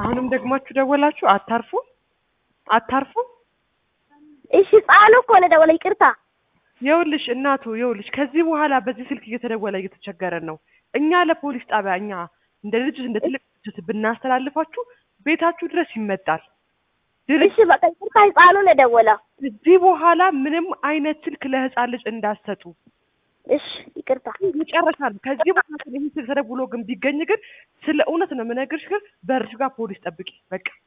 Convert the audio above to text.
አሁንም ደግማችሁ ደወላችሁ። አታርፉም አታርፉም። እሺ ህፃኑ እኮ ነው የደወለው። ይቅርታ ይኸውልሽ እናቱ ይኸውልሽ፣ ከዚህ በኋላ በዚህ ስልክ እየተደወለ እየተቸገረን ነው። እኛ ለፖሊስ ጣቢያ እኛ እንደ ድርጅት እንደ ትልቅ ድርጅት ብናስተላልፋችሁ ቤታችሁ ድረስ ይመጣል። ድርጅት እሺ በቃ ይቅርታ ህፃኑ ነው የደወለው። ከዚህ በኋላ ምንም አይነት ስልክ ለህፃን ልጅ እንዳትሰጡ እሺ ይቅርታ መጨረሻ ነው። ከዚህ በኋላ ይህ ስልክ ተደውሎ ግን ቢገኝ ግን ስለ እውነት ነው የምነግርሽ፣ ግን በርሽ ጋር ፖሊስ ጠብቂ በቃ